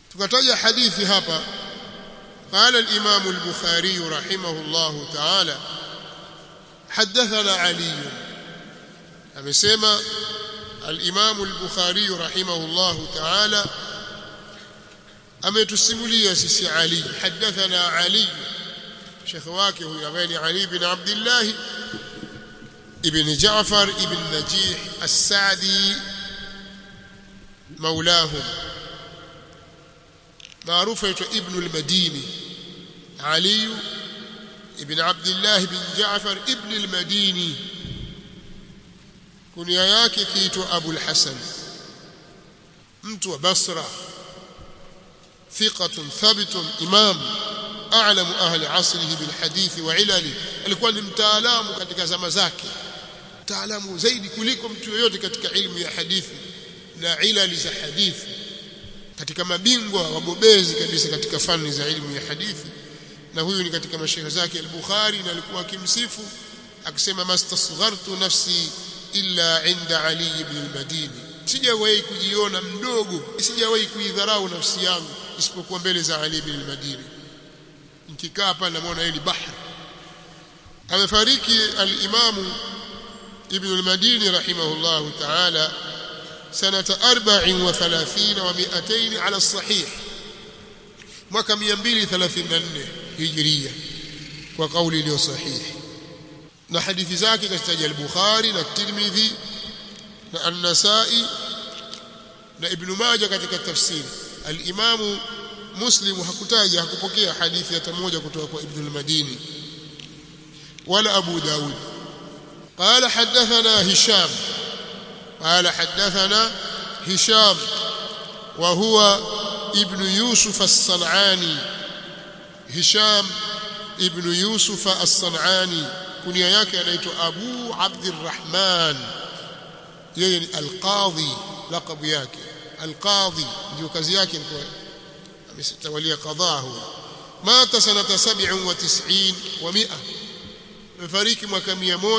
tukataja hadithi hapa قال الإمام البخاري رحمه الله تعالى حدثنا علي amesema al-Imam al-Bukhari rahimahullah ta'ala ametusimulia sisi Ali hadathana Ali Sheikh wake huyu ambaye ni Ali ibn Abdullah ibn Ja'far ibn Najih as-Sa'di مولاه معروف ابن المديني علي ابن عبد الله بن جعفر ابن المديني kunia yake kiitwa Abu al-Hasan mtu wa Basra thiqatun thabitun imam a'lamu ahli asrihi bil hadith wa ilali alikuwa ni mtaalamu katika zama zake mtaalamu zaidi kuliko mtu yoyote katika ilmu ya hadithi na ilali za hadithi katika mabingwa wabobezi kabisa katika fani za ilmu ya hadithi na huyu ni katika mashaikh zake al-Bukhari na alikuwa akimsifu akisema mastasghartu nafsi illa inda Ali ibn al-Madini sijawahi kujiona mdogo sijawahi kuidharau nafsi yangu isipokuwa mbele za Ali ibn al-Madini nikikaa hapa namuona yeye ni bahari amefariki al-Imam ibn al-Madini rahimahullah ta'ala سنة أربع وثلاثين ومئتين على الصحيح mwaka 234 hijiria kwa kauli iliyo sahihi na hadithi zake kazitaja al-Bukhari na Tirmidhi na An-Nasa'i na Ibn Majah katika tafsiri al-Imamu Muslim hakutaja hakupokea hadithi hata moja kutoka kwa Ibn al-Madini wala Abu Dawud قال حدثنا هشام قال حدثنا هشام وهو ابن يوسف الصنعاني هشام ابن يوسف الصنعاني كنيا yake anaitwa Abu Abdurrahman yeye ni al-Qadhi laqab yake al-Qadhi ndio kazi yake ilikuwa amestawalia qadhaa huyo mata sanata 97 wa 100 amefariki mwaka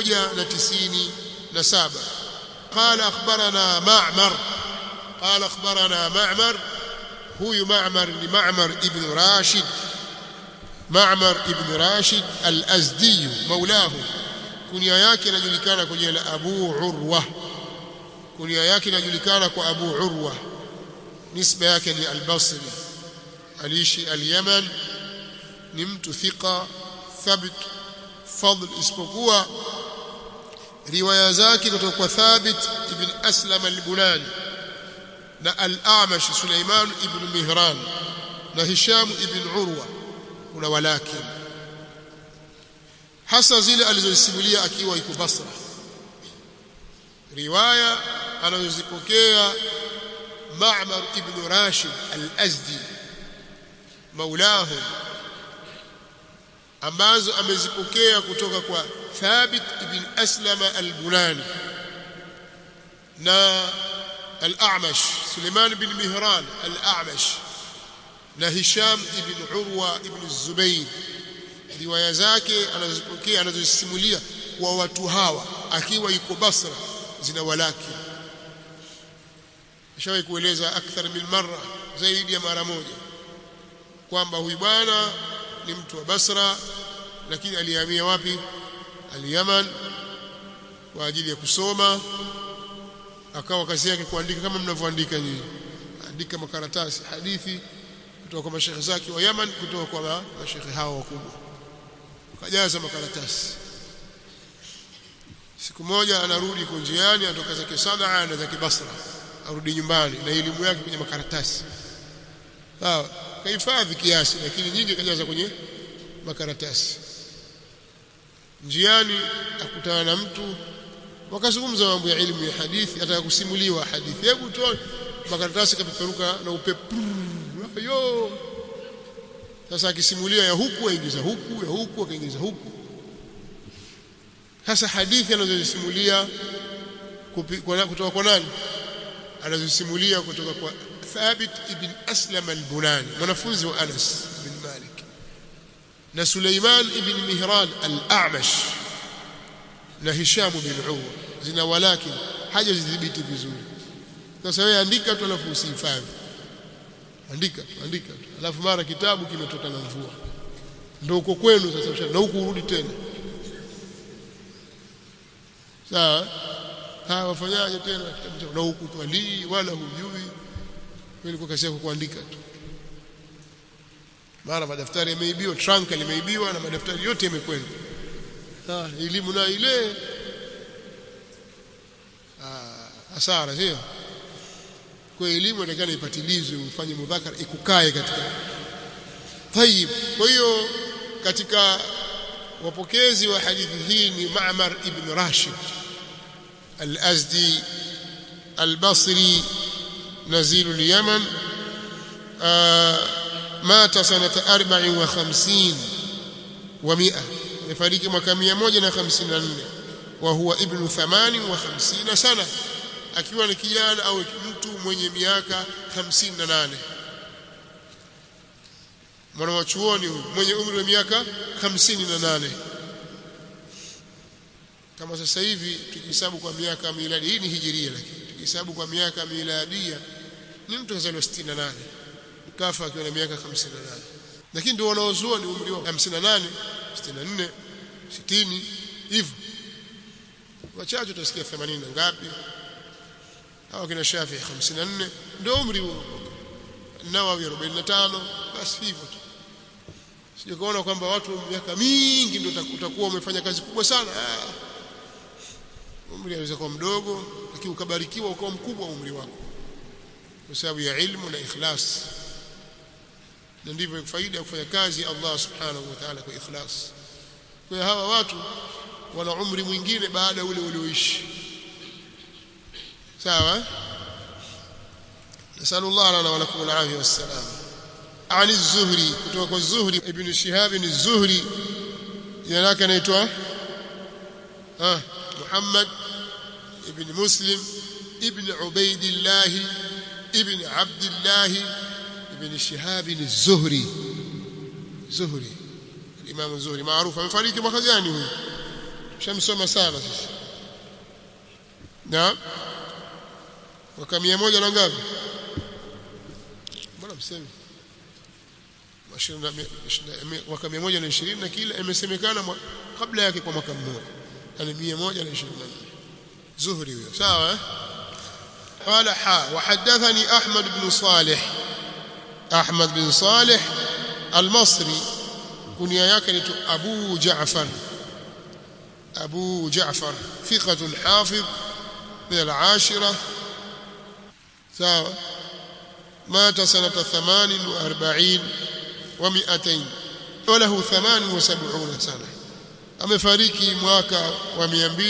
197 قال أخبرنا معمر قال أخبرنا معمر هو معمر لمعمر ابن راشد معمر ابن راشد الأزدي مولاه كنيا yake inajulikana kwa jina la Abu Urwa kunia yake inajulikana kwa Abu Urwa nisba yake ni al-Basri aliishi al-Yaman ni mtu thika thabit fadl isipokuwa riwaya zake kutoka kwa Thabit ibn Aslam al-Bunani na al-A'mash Sulaiman ibn Mihran na Hisham ibn Urwa kuna walakin hasa zile alizosimulia akiwa yuko Basra riwaya anazozipokea Ma'mar ibn Rashid al-Azdi maulahu ambazo amezipokea kutoka kwa Thabit ibn Aslama al-Bunani na al-A'mash Suleiman ibn Mihran al-A'mash na Hisham ibn Urwa ibn Zubayr riwaya zake anazipokea anazosimulia kwa watu hawa akiwa yuko Basra zina walaki ashawahi kueleza akthar min marra zaidi ya mara moja kwamba huyu bwana ni mtu wa Basra lakini alihamia wapi al-Yaman kwa ajili ya kusoma akawa kazi yake kuandika kama mnavyoandika nyinyi andika makaratasi hadithi kutoka kwa mashekhe zake wa Yaman kutoka kwa mashekhe hao wakubwa kajaza makaratasi siku moja anarudi kunjiani anatoka zake Sanaa na zake Basra arudi nyumbani na elimu yake kwenye makaratasi sawa kahifadhi kiasi lakini nyingi kajaza kwenye makaratasi njiani akutana na mtu wakazungumza mambo ya elimu ya hadithi ataka kusimuliwa hadithi hebu toa makaratasi kapeperuka na upepo yo sasa akisimulia ya huku aingiza huku ya huku akaingiza huku sasa hadithi anazosimulia kutoka kwa nani anazosimulia kutoka kwa Thabit ibn Aslam al-Bunani mwanafunzi wa Anas bin Malik na Suleiman ibn Mihran al-A'mash na Hisham bin Urwa zina walakin haja zidhibiti vizuri sasa wewe andika tu alafu usihifadhi andika tu andika tu alafu mara kitabu kimetoka na mvua ndio uko kwenu sasa na huku urudi tena sawa hawa wafanyaje tena kitabu na huku twalii wala hujui wewe uko kazi yako kuandika tu mara madaftari yameibiwa trunk limeibiwa na madaftari yote yamekwenda ah elimu na ile ah hasara sio kwa elimu inatakana ipatilizwe ufanye mudhakara ikukae katika tayib kwa hiyo katika wapokezi wa hadithi hii ni Ma'mar ibn Rashid al-Azdi al-Basri نزيل اليمن آه مات سنة أربع وخمسين ومئة يفارق mwaka 154 وهو ابن ثمان وخمسين سنة akiwa ni kijana au mtu mwenye miaka 58 mwana wa chuoni mwenye umri wa miaka 58 kama sasa hivi tukihesabu kwa miaka miladi hii ni hijiria lakini tukihesabu kwa miaka miladia ni mtu kazaliwa 68 kafa akiwa na miaka 58 lakini ndio wanaozua ni umri wa 58 64 60 hivyo wachache utasikia 80 ngapi au kina Shafi 54 ndio umri huo Nawawi 45 basi hivyo tu sije kuona kwamba watu miaka mingi ndio utakuwa umefanya kazi kubwa sana ah. umri unaweza kuwa mdogo lakini ukabarikiwa ukawa mkubwa umri wako kwa sababu ya ilmu na ikhlas na ndivyo faida ya kufanya kazi Allah subhanahu wa ta'ala kwa ikhlas kwa hiyo hawa watu wana umri mwingine baada ule ulioishi sawa نسأل الله لنا ولكم العافية والسلام عن الزهري kutoka الزهري ابن شهاب الزهري jina lake anaitwa ah Muhammad ibn Muslim ibn Ubaidillah ibn Abdullah ibn Shihab az-Zuhri Zuhri Imam Zuhri maarufu amefariki mwaka gani huyu shamsoma sana sasa na mwaka 100 na ngapi mbona msemi mwaka 120 na kila imesemekana kabla yake kwa mwaka mmoja yani 124 زهري سواء قال حا وحدثني أحمد بن صالح أحمد بن صالح المصري كنيا يكنت أبو جعفر أبو جعفر ثقة حافظ من العاشرة سواء مات سنة ثمان وأربعين ومئتين وله ثمان وسبعون سنة amefariki mwaka wa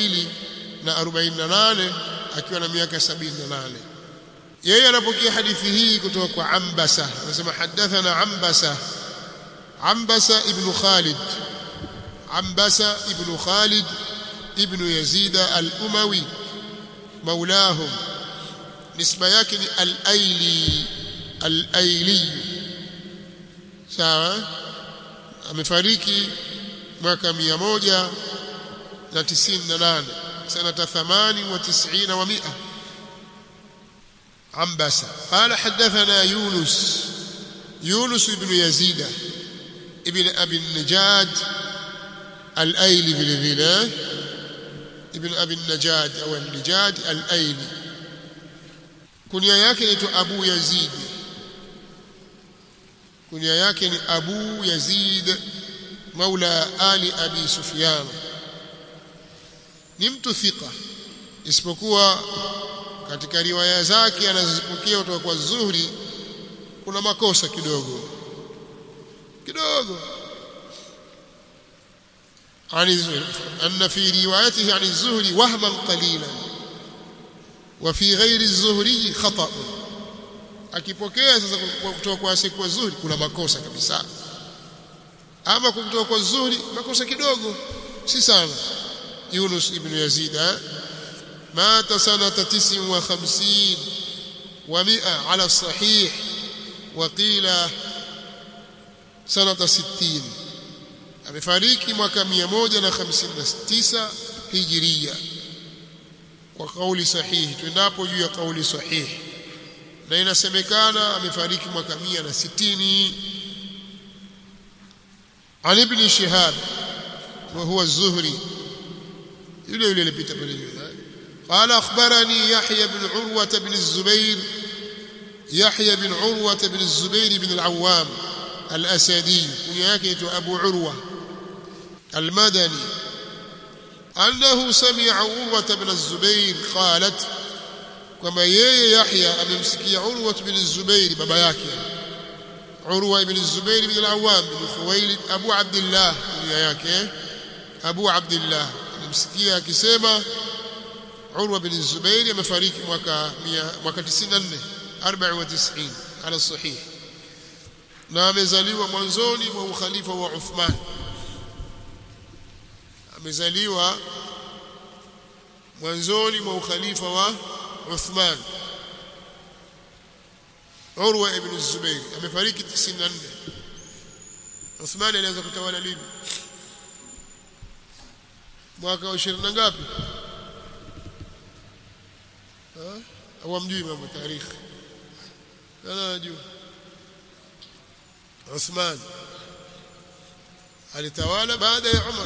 248 akiwa na miaka 78 yeye anapokea hadithi hii kutoka kwa Ambasa anasema hadathana Ambasa Ambasa ibn Khalid Ambasa ibn Khalid ibn Yazid al-Umawi maulahum nisba yake ni al-Aili al-Aili sawa amefariki mwaka 198 sanata 98 wa 100 عبس قال حدثنا يونس يونس بن يزيد ابن أبي النجاد الأيلي بالذناه ابن أبي النجاد أو النجاد الأيلي كنيا yake ni Abu Yazid kunia yake ni Abu Yazid maula ali Abi Sufyan ni mtu thika isipokuwa katika riwaya zake anazozipokea kutoka kwa Zuhri kuna makosa kidogo kidogo عن الزهري أن في روايته عن الزهري وهما قليلا وفي غير الزهري خطأ akipokea sasa kutoka kwa siku Zuhri kuna makosa kabisa ama kutoka kwa Zuhri makosa kidogo si sana Yunus ibn Yazid مات سنة تسع وخمسين ومئة على الصحيح وقيل سنة ستين amefariki mwaka 159 hijiria kwa kauli sahihi tuendapo juu ya kauli sahihi na inasemekana amefariki mwaka 160 عن ابن شهاب وهو الزهري يلي يلي لبيت قال أخبرني يحيى بن عروة بن الزبير يحيى بن عروة بن الزبير بن العوام الأسدي كنياكيت أبو عروة المدني أنه سمع عروة بن الزبير قالت كما يي يحيى أممسكي عروة بن الزبير بابا ياكي عروة بن الزبير بن العوام بن خويلد أبو عبد الله ياكي أبو عبد الله أممسكي akisema Urwa bin Zubair amefariki mwaka mwaka 94 94 ala sahih na amezaliwa mwanzoni mwa ukhalifa wa Uthman amezaliwa mwanzoni mwa ukhalifa wa Uthman Urwa ibn Zubair amefariki 94 Uthman alianza kutawala lini mwaka wa 20 ngapi au amjui mambo tarikhi ana najua Uthman alitawala baada ya Umar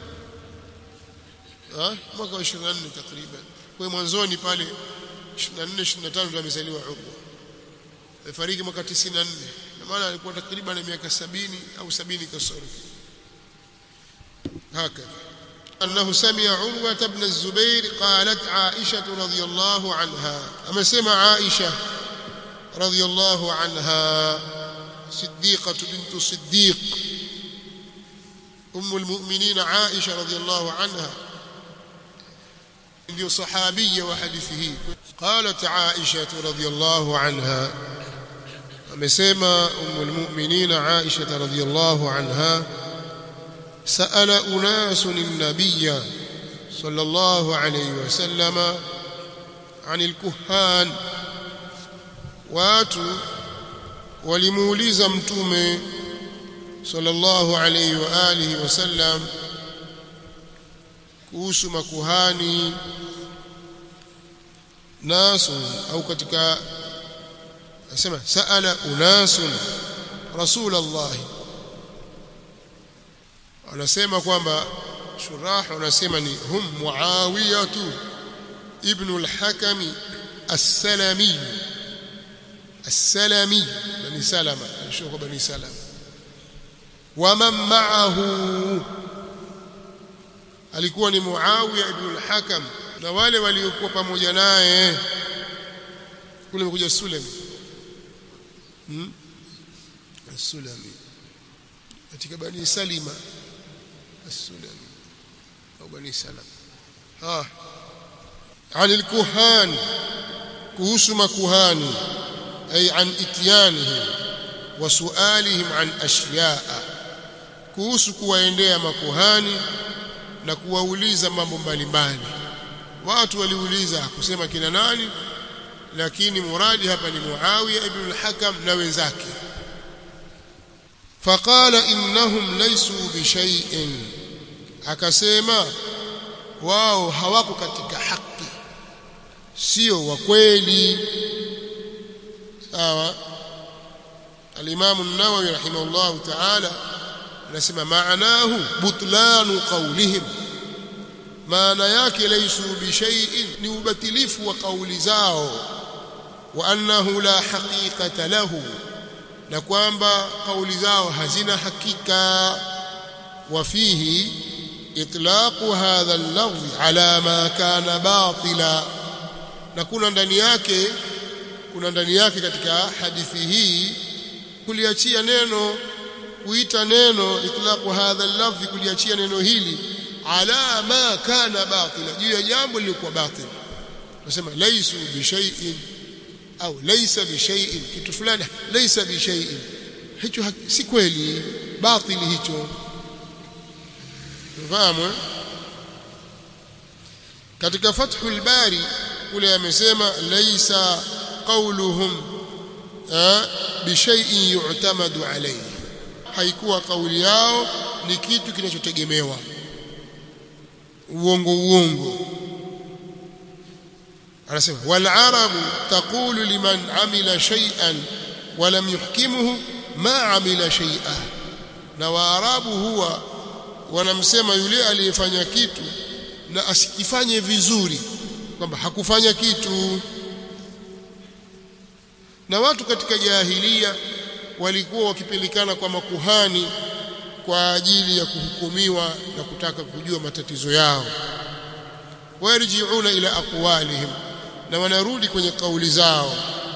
ah mwaka wa 24 takriban kwa mwanzoni pale 24 25 ndio amezaliwa Urwa amefariki mwaka 94 na maana alikuwa takriban miaka 70 au 70 kasoro هكذا أنه سمع عروة بن الزبير قالت عائشة رضي الله عنها أما سمع عائشة رضي الله عنها صديقة بنت صديق أم المؤمنين عائشة رضي الله عنها ndio sahabia wa hadithi hii qalat aisha radhiyallahu anha amesema ummul mu'minin aisha radhiyallahu anha سأل أناس النبي صلى الله عليه وسلم عن الكهان watu walimuuliza mtume sallallahu alayhi wa alihi wasallam kuhusu makuhani nasu au katika nasema saala unasun rasulullah anasema kwamba shurah wanasema ni hum muawiyatu ibn al-hakam as-salami as-salami bani salama alishuka bani salama waman ma'ahu alikuwa ni muawiya ibn al-hakam na wale waliokuwa pamoja naye kule mkuja sulami hmm? sulami katika bani salima السلمي أو بني سلم ها عن الكهان كهسم كهاني أي عن إتيانهم وسؤالهم عن أشياء kuhusu kuwaendea makuhani na kuwauliza mambo mbalimbali watu waliuliza kusema kina nani lakini muradi hapa ni Muawiya ibn al-Hakam na wenzake faqala innahum laysu bishay'in akasema wao hawako katika haki sio wa kweli sawa al-Imam an-Nawawi rahimahullah ta'ala anasema maanahu butlanu qawlihim maana yake laysu bishay'in ni ubatilifu wa kauli zao wa annahu la haqiqata lahu na kwamba kauli zao hazina hakika wafihi itlaqu hadha al-lafz ala ma kana batila na kuna ndani yake kuna ndani yake katika hadithi hii kuliachia neno kuita neno itlaqu hadha al-lafz kuliachia neno hili ala ma kana batila juu ya jambo lilikuwa batil nasema laysu bi shay'in au laysa bi shay'in kitu fulani laysa bi shay'in hicho si kweli batili hicho fahamu katika fathul bari kule amesema laysa qawluhum bi shay'in yu'tamadu alayhi haikuwa kauli yao ni kitu kinachotegemewa uongo uongo anasema wal arabu taqulu liman amila shay'an wa lam yuhkimuhu ma amila shay'a na waarabu huwa wanamsema yule aliyefanya kitu na asikifanye vizuri kwamba hakufanya kitu na watu katika jahilia walikuwa wakipelikana kwa makuhani kwa ajili ya kuhukumiwa na kutaka kujua matatizo yao warjiuna ila aqwalihim na wanarudi kwenye kauli zao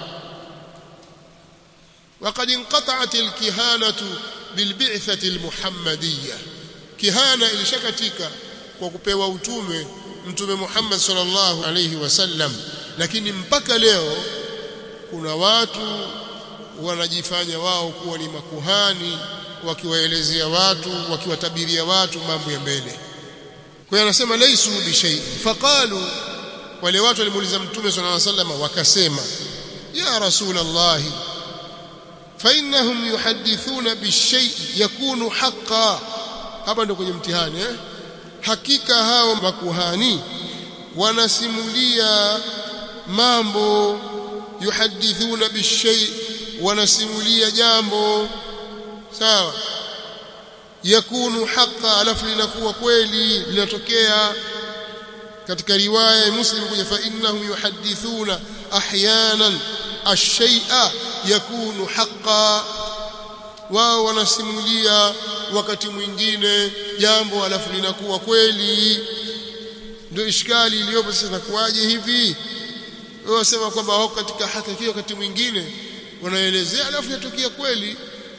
وقد انقطعت الكهانة بالبعثة المحمدية كهانة ilishakatika kwa kupewa utume mtume Muhammad sallallahu alayhi wasallam lakini mpaka leo kuna watu wanajifanya wao kuwa ni makuhani wakiwaelezea watu wakiwatabiria watu mambo ya mbele kwa hiyo anasema laisu bi shay faqalu wale watu walimuuliza mtume sallallahu alayhi wasallam wakasema ya rasulullah fa innahum yuhaddithuna bishay yakunu haqqan hapa ndio kwenye mtihani eh hakika hao makuhani wanasimulia mambo yuhadithuna bishay wanasimulia jambo sawa yakunu haqa alafu linakuwa kweli linatokea katika riwaya ya muslim kuja fa innahum yuhadithuna ahyanan ash-shay'a yakunu haqa wao wanasimulia wakati mwingine jambo alafu linakuwa kweli ndio ishkali iliyopo sasa nakuaje hivi wao wasema kwamba wao katika haki wakati mwingine wanaelezea alafu yatokea kweli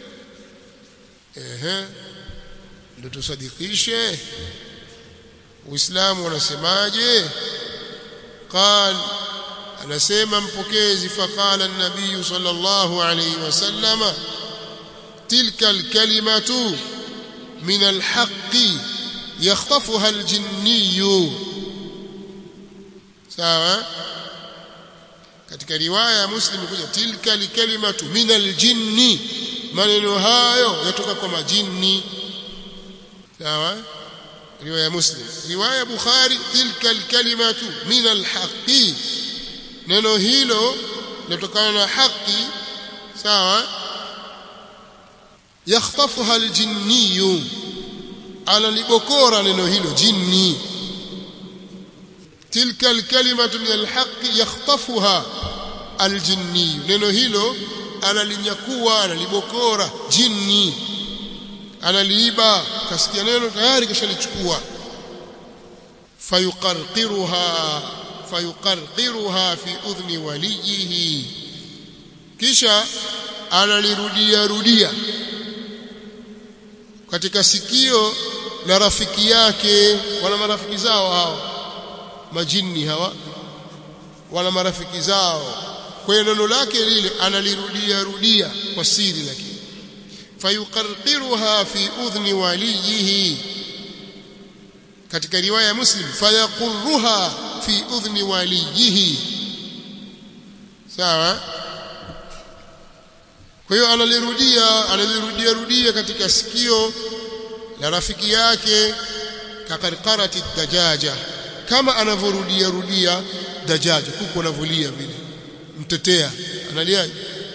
ehe ndio tusadikishe uislamu unasemaje قال anasema mpokezi faqala an-nabiy sallallahu alayhi wasallam tilka al-kalimatu min al-haqqi yakhtafuha al-jinniy sawa katika riwaya ya muslim kuja tilka al-kalimatu min al-jinni maneno hayo yatoka kwa majini sawa riwaya ya muslim riwaya ya bukhari tilka al-kalimatu min al-haqqi neno hilo linatokana na haki sawa yakhtafuha aljinniyu analibokora neno hilo jinni tilka alkalimatu min alhaqi yakhtafuha aljinniyu neno hilo analinyakua analibokora jinni analiiba kasikia neno tayari kishalichukua fayuqarqiruha fayuqarqiruha fi udhni waliyihi kisha analirudia rudia katika sikio la rafiki yake wana marafiki zao hao majini hawa wana marafiki zao kwa hiyo neno lake lile analirudia rudia kwa siri lakini fayuqarqiruha fi udhni waliyihi katika riwaya ya muslim fayaqurruha fi udhni waliyihi sawa kwa hiyo analirudia analirudia rudia katika sikio la rafiki yake kakarkarati dajaja kama anavyorudia rudia dajaja kuku anavolia vile mtetea analiaje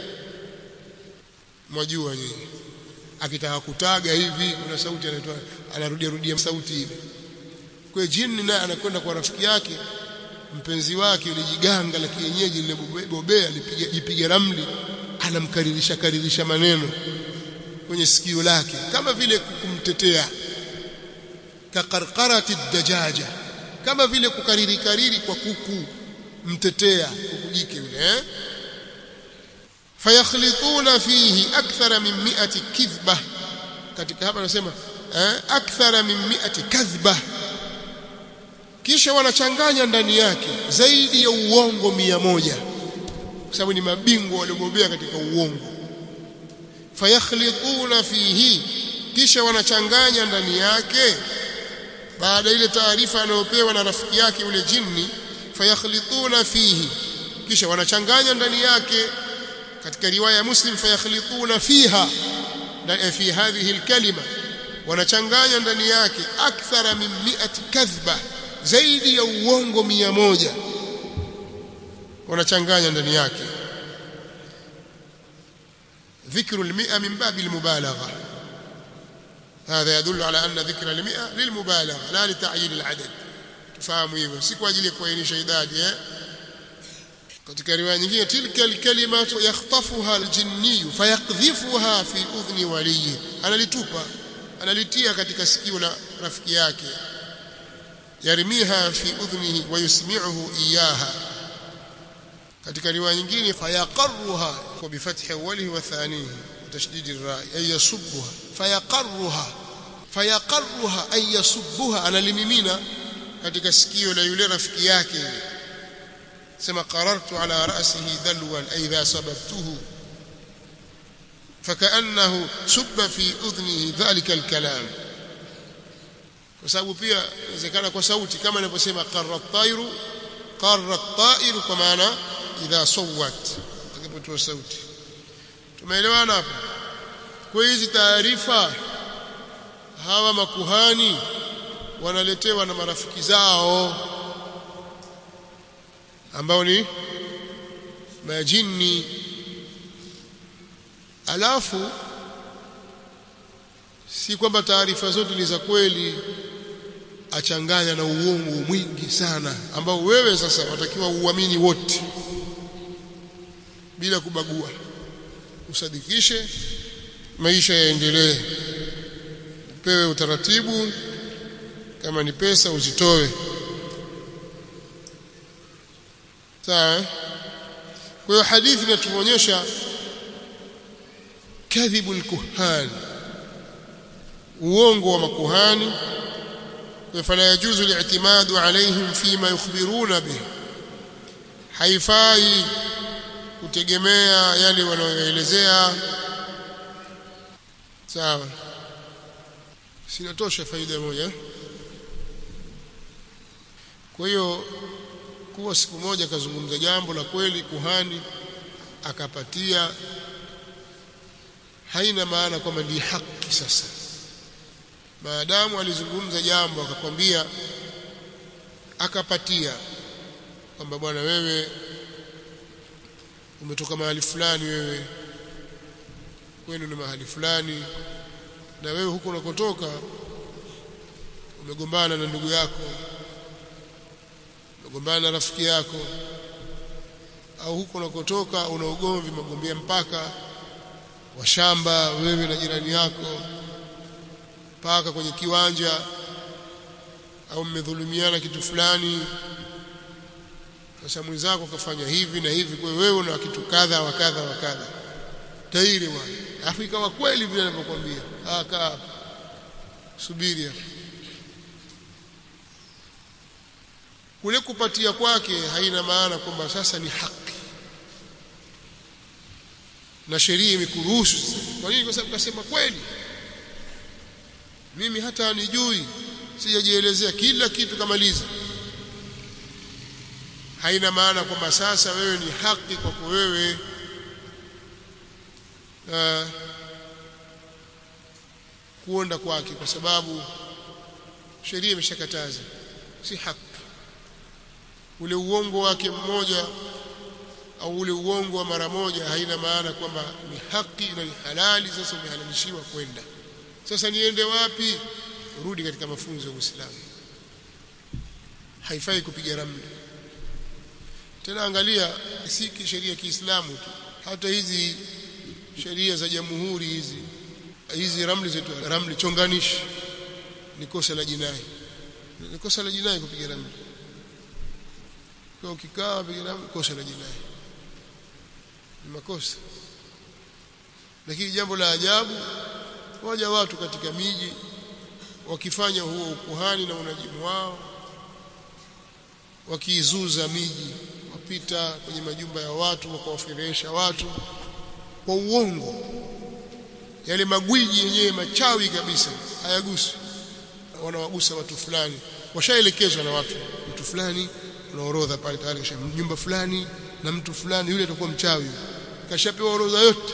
mwajua nyinyi akitaka kutaga hivi kuna sauti anatoa anarudia rudia sauti ile kwa jini naye anakwenda kwa rafiki yake mpenzi wake yule jiganga la kienyeji lile bobea lipiga jipiga ramli anamkaririsha karirisha maneno kwenye sikio lake kama vile kumtetea kakarkarati dajaja kama vile kukariri kariri kwa kuku mtetea kuku jike yule eh fayakhlituna fihi akthara min mi'ati kidhba katika hapa anasema eh akthara min mi'ati kadhba kisha wanachanganya ndani yake zaidi ya uongo mia moja kwa sababu ni mabingwa waliobobea katika uongo fayakhlituna fihi kisha wanachanganya ndani yake baada ile taarifa anayopewa na rafiki yake yule jini fayakhlituna fihi kisha wanachanganya ndani yake katika riwaya ya muslim fayakhlituna fiha fi hadhihi alkalima wanachanganya ndani yake akthara min mi'ati kadhba zaidi ya uongo mia moja wanachanganya ndani yake ذكر المئة من باب المبالغة هذا يدل على أن ذكر المئة للمبالغة لا لتعيين العدد تفهموا hivyo si kwa ajili ya kuainisha idadi eh katika riwaya nyingine tilka alkalimatu yakhtafuha aljinni fayaqdhifuha fi udhni waliyi analitupa analitia katika sikio la rafiki yake yarmiha fi udhnihi wa yusmi'uhu iyaha katika riwaya nyingine fayaqarruha kwa bifathi awwalihi wa thanihi tashdid ar-ra'i ay yasubbuha fayaqarruha fayaqarruha ay yasubbuha analimimina katika sikio la yule rafiki yake yule sema qarartu ala ra'sihi dalwan ay idha sababtuhu فكأنه سب في أذنه ذلك الكلام kwa sababu pia inawezekana kwa sauti kama inavyosema qarra at-tayru qarra at-tayru kwa maana idha sawat atakapotoa sauti tumeelewana hapo kwa hizi taarifa hawa makuhani wanaletewa na marafiki zao ambao ni majini alafu si kwamba taarifa zote ni za kweli achanganya na uongo mwingi sana ambao wewe sasa watakiwa uamini wote bila kubagua usadikishe maisha yaendelee upewe utaratibu kama ni pesa uzitoe sawa kwa hiyo hadithi inatuonyesha kadhibu alkuhan uongo wa makuhani fala yajuzu li'timadu alayhim fima yukhbiruna bih haifai kutegemea yale wanayoelezea sawa sinatosha faida moja kwa hiyo kuwa siku moja akazungumza jambo la kweli kuhani akapatia haina maana kwamba ni haki sasa maadamu alizungumza jambo akakwambia akapatia kwamba bwana wewe umetoka mahali fulani wewe kwenu ni mahali fulani na wewe huko unakotoka umegombana na ndugu yako umegombana na rafiki yako au huko unakotoka una ugomvi magombea mpaka wa shamba wewe na jirani yako mpaka kwenye kiwanja au mmedhulumiana kitu fulani sasa mwenzako kafanya hivi na hivi kwa wewe una kitu kadha wa kadha wa kadha tairi bwana afu ikawa kweli vile ninavyokuambia ah kaa subiri hapa kule kupatia kwake haina maana kwamba sasa ni haki na sheria imekuruhusu kwa nini kwa sababu kasema kweli mimi hata anijui sijajielezea kila kitu kamaliza haina maana kwamba sasa wewe ni haki kwako wewe uh, kuonda kwake kwa sababu sheria imeshakataza si haki ule uongo wake mmoja au ule uongo wa mara moja haina maana kwamba ni haki na ni halali sasa umehalalishiwa kwenda sasa niende wapi rudi katika mafunzo ya Uislamu haifai kupiga ramli tena angalia si sheria ya Kiislamu tu hata hizi sheria za jamhuri hizi hizi ramli zetu ramli chonganishi ni kosa la jinai ni kosa la jinai kupiga ramli kwa ukikaa piga ramli kosa la jinai ni makosa lakini jambo la ajabu waja watu katika miji wakifanya huo ukuhani na unajimu wao wakiizuza miji wapita kwenye majumba ya watu wakawaferesha watu kwa uongo yale magwiji yenyewe machawi kabisa hayagusi wanawagusa watu fulani washaelekezwa na watu mtu fulani una orodha pale tayari kisha nyumba fulani na mtu fulani yule atakuwa mchawi kashapewa orodha yote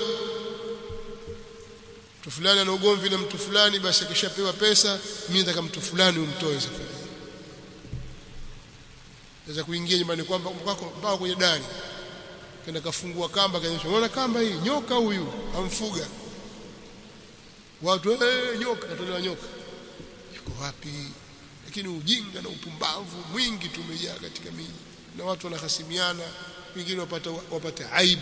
mtu fulani ana ugomvi na mtu fulani basi akishapewa pesa mimi nataka mtu fulani umtoe safari naweza kuingia nyumbani kwamba kwako mpaka kwenye dari kenda kafungua kamba kaonyesha unaona kamba hii nyoka huyu amfuga watu eh nyoka katolewa nyoka yuko wapi lakini ujinga na upumbavu mwingi tumejaa katika miji na watu wanahasimiana wengine wapata wapata aibu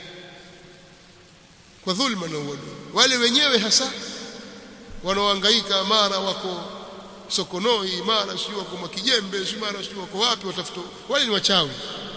kwa dhulma na uadui wale wenyewe hasa wanaohangaika mara wako Sokonoi mara sio wako Mwakijembe sio mara sio wako wapi watafuta wale ni wachawi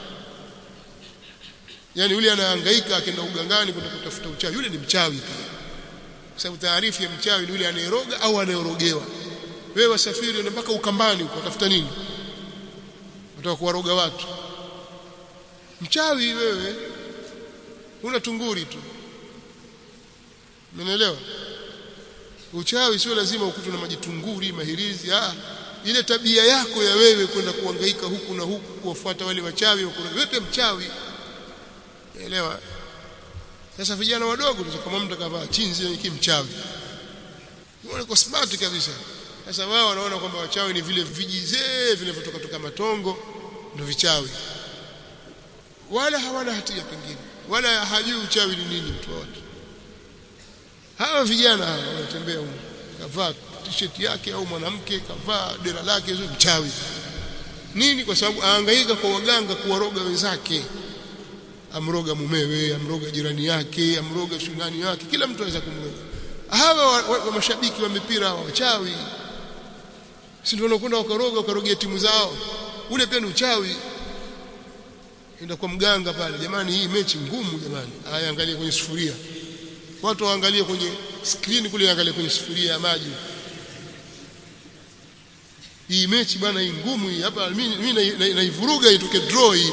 yani yule anahangaika akaenda ugangani kwenda kutafuta uchawi yule ni mchawi pia kwa sababu taarifu ya mchawi ni yule anayeroga au anayorogewa wewe wasafiri na mpaka ukambani uko utafuta nini unataka kuwaroga watu mchawi wewe una tunguri tu Umeelewa? Uchawi sio lazima ukutwe na majitunguri, mahirizi, ah ile tabia yako ya wewe kwenda kuhangaika huku na huku kuwafuata wale wachawi huku wewe pia mchawi. Umeelewa? Sasa vijana wadogo tu kama mtu akavaa chinzi ni kimchawi. Wale kwa smart kabisa. Sasa wao wanaona kwamba wachawi ni vile vijizee vinavyotoka toka matongo ndio vichawi. Wala hawana hatia pengine. Wala hajui uchawi ni nini mtu wote hawa vijana hawa wanatembea huko kavaa t-shirt yake au mwanamke kavaa dera lake hizo mchawi nini kwa sababu ahangaika kwa waganga kuwaroga wenzake amroga mumewe amroga jirani yake amroga shunani yake kila mtu anaweza kumroga hawa wa, wa, wa mashabiki wa mipira wa wachawi si ndio wanakwenda wakaroga wakarogea timu zao ule pia ni uchawi enda kwa mganga pale jamani hii mechi ngumu jamani haya angalia kwenye sufuria watu waangalie kwenye screen kule angalie kwenye sufuria ya maji hii mechi bwana hii ngumu hii hapa mimi mimi naivuruga itoke draw hii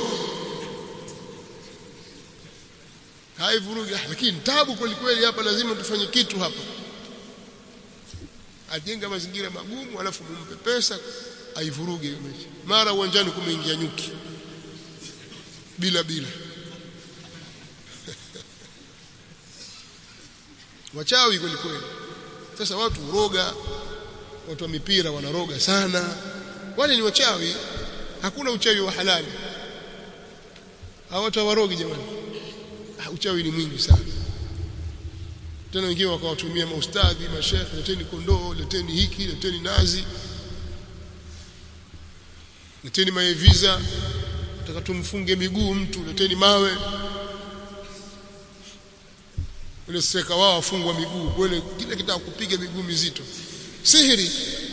haivuruga lakini tabu kweli kweli hapa lazima tufanye kitu hapa ajenga mazingira magumu alafu mumpe pesa aivuruge hiyo mechi mara uwanjani kumeingia nyuki bila bila wachawi kweli kweli sasa watu uroga watu wa mipira wanaroga sana wale ni wachawi hakuna uchawi wa halali hawatawarogi jamani uchawi ni mwingi sana tena wengine wakawatumia maustadhi mashekhe leteni kondoo leteni hiki leteni nazi leteni maeviza nataka tumfunge miguu mtu leteni mawe ule seka wao wafungwa miguu kwele kile kitaka kupiga miguu mizito sihiri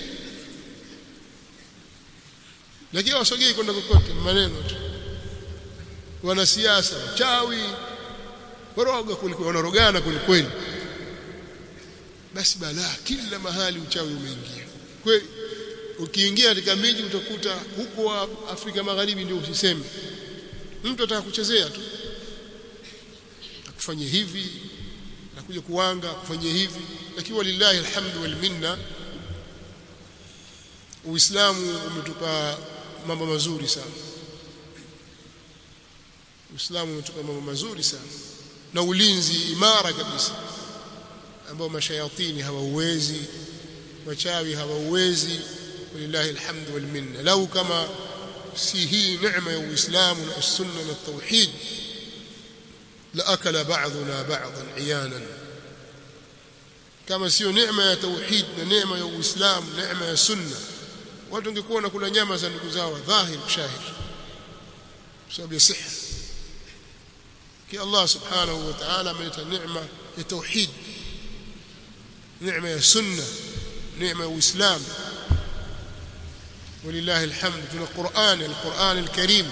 lakini wasogei kwenda kokote maneno tu wanasiasa wachawi waroga kuliko wanarogana kweli basi balaa kila mahali uchawi umeingia kweli ukiingia katika miji utakuta huko Afrika Magharibi ndio usiseme mtu ataka kuchezea tu akufanye hivi nakuja kuwanga kufanyia hivi lakini walillahi alhamdu wal minna Uislamu umetupa mambo mazuri sana Uislamu umetupa mambo mazuri sana na ulinzi imara kabisa ambao mashayatini hawauwezi wachawi hawauwezi walillahi alhamdu wal minna lau kama si hii neema ya Uislamu na sunna na tauhid لأكل بعضنا بعضا عيانا kama sio neema ya tauhid na neema ya uislamu neema ya sunna watu wangekuwa nakula nyama za ndugu zao dhahir shahir sababu ya siha ki Allah subhanahu wa ta'ala ameleta neema ya tauhid neema ya sunna neema ya uislamu ولله الحمد tuna Qur'an al-Qur'an al-Karim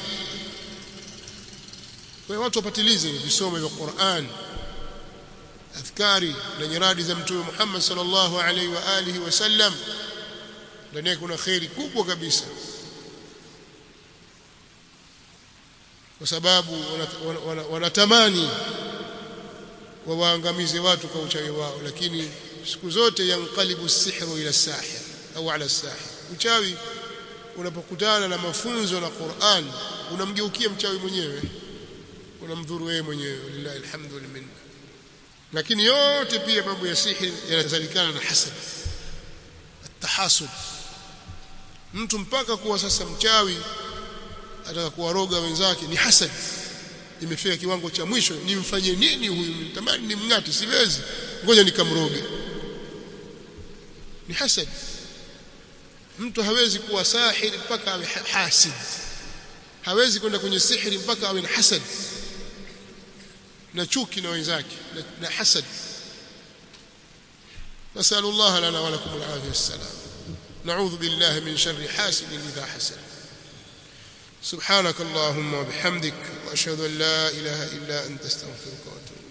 kwa watu wapatilize visomo vya Qur'an adhkari na nyiradi za mtume Muhammad sallallahu alaihi wa alihi wasallam ndani yake kuna khairi kubwa kabisa kwa sababu wanatamani wawaangamize watu kwa uchawi wao lakini siku zote yankalibu sihru ila sahir au ala sahir uchawi unapokutana na mafunzo na Qur'an unamgeukia mchawi mwenyewe unamdhuru wewe mwenyewe lillahi alhamdu wal minna lakini yote pia mambo ya sihiri yanazalikana na hasad tahasud mtu mpaka kuwa sasa mchawi ataka kuwaroga wenzake ni hasad imefika kiwango cha mwisho nimfanye nini huyu nitamani nimngate siwezi ngoja nikamroge ni hasad mtu hawezi kuwa sahiri mpaka awe hasid hawezi kwenda kwenye sihiri mpaka awe na hasad na chuki na wenzake na, na hasad نسأل الله لنا ولكم العافية والسلام نعوذ بالله من شر حاسد إذا حسد سبحانك اللهم وبحمدك وأشهد أن لا إله إلا أنت استغفرك وأتوب